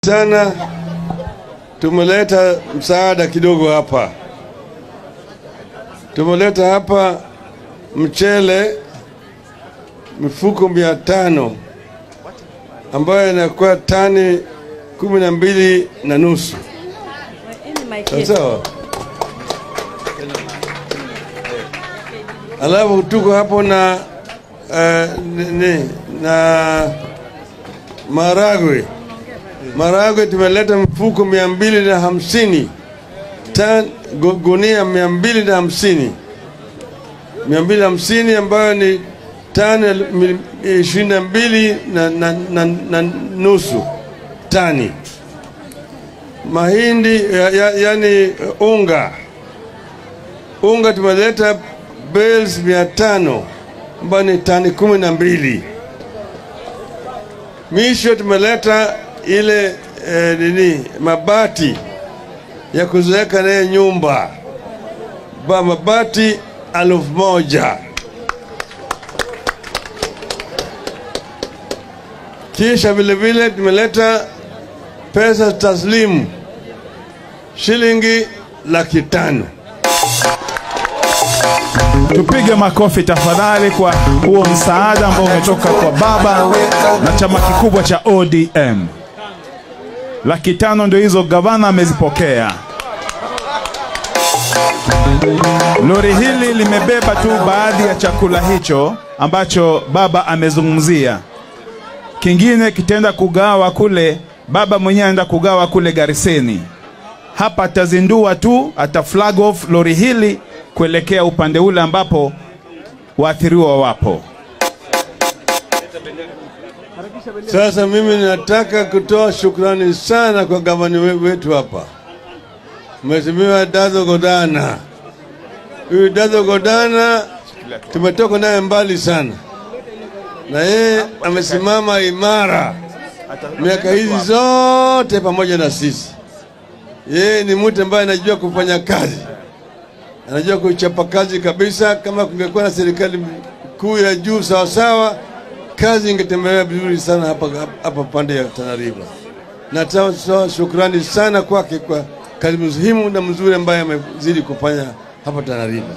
sana tumeleta msaada kidogo hapa. Tumeleta hapa mchele mifuko mia tano ambayo inakuwa tani kumi na mbili na nusu. Sawa sawa. Alafu tuko hapo na uh, ni, na maragwe maragwe tumeleta mfuko mia mbili na hamsini tan gu- gunia mia mbili na hamsini mia mbili na hamsini ambayo ni tani mil- ishirini na mbili na, na, na, na nusu tani mahindi ya, ya, yani unga unga tumeleta bales mia tano ambayo ni tani kumi na mbili misho tumeleta ile eh, nini mabati ya kuziweka naye nyumba ba mabati elfu moja kisha vile vile tumeleta pesa taslimu shilingi laki tano Tupige makofi tafadhali kwa huo msaada ambao umetoka kwa baba na chama kikubwa cha ODM. Laki tano ndio hizo gavana amezipokea. Lori hili limebeba tu baadhi ya chakula hicho ambacho baba amezungumzia. Kingine kitaenda kugawa kule, baba mwenyewe anaenda kugawa kule Gariseni. Hapa atazindua tu, ata flag off lori hili kuelekea upande ule ambapo waathiriwa wapo. Sasa mimi nataka kutoa shukrani sana kwa gavana we- wetu hapa, Mheshimiwa Dazo Godana. Huyu Dazo Godana tumetoka naye mbali sana, na yeye amesimama imara miaka hizi zote pamoja na sisi. Yeye ni mtu ambaye anajua kufanya kazi, anajua kuchapa kazi kabisa. Kama kungekuwa na serikali kuu ya juu sawasawa, kazi ingetembelea vizuri sana hapa, hapa pande ya Tana River. Natoa shukrani sana kwake kwa kazi muhimu na mzuri ambaye amezidi kufanya hapa Tana River.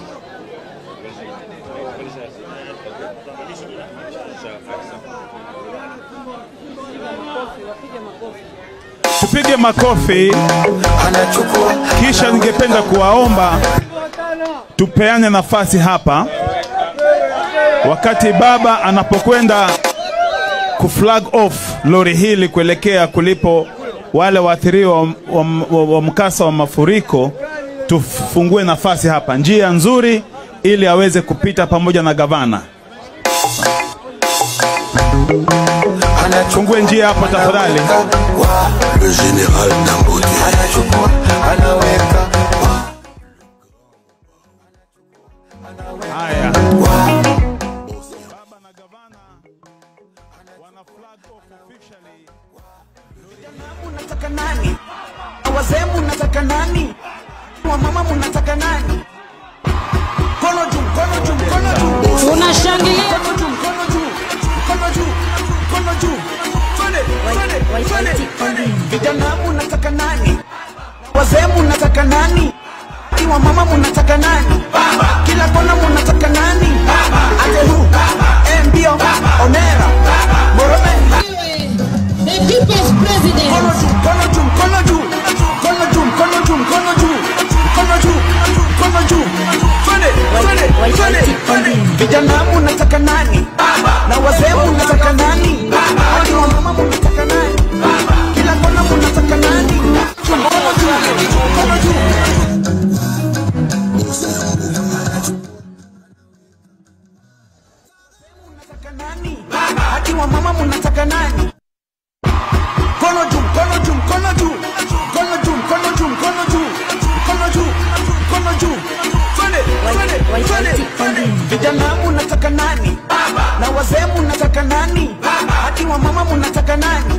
Tupige makofi. Kisha ningependa kuwaomba tupeane nafasi hapa wakati baba anapokwenda kuflag off lori hili kuelekea kulipo wale waathiriwa wa, wa, wa, wa mkasa wa mafuriko. Tufungue nafasi hapa, njia nzuri, ili aweze kupita pamoja na gavana. Fungue njia hapo tafadhali. Le général Dangote. Haya. Munataka nani? Wazee munataka nani? Wamama munataka nani? Mkono juu, mkono juu, mkono juu. Tunashangilia. Mkono juu, mkono juu, mkono juu, mkono juu. Twende, twende, twende. Vijana munataka nani? Wazee munataka nani? Ni Wamama munataka nani? Kila kona munataka nani? Ate hu, eh, mbio, onera, moromeni. The people's president. Mkono juu, mkono juu, mkono juu. Mkono juu, mkono juu, mkono juu. Mkono juu, mkono juu. Twende, twende, twende, twende. Vijana munataka nani? Na wazee munataka nani? Hadi wamama munataka nani? Kila kona munataka nani? Mkono juu, mkono juu. Munataka nani? Hadi wamama munataka nani? Mkono juu, mkono juu, mkono juu. Mkono juu, mkono juu, mkono juu. Mkono juu, mkono juu. Twende, twende, twende, twende. Vijana munataka nani? Na wazee munataka nani? Hadi wamama munataka nani?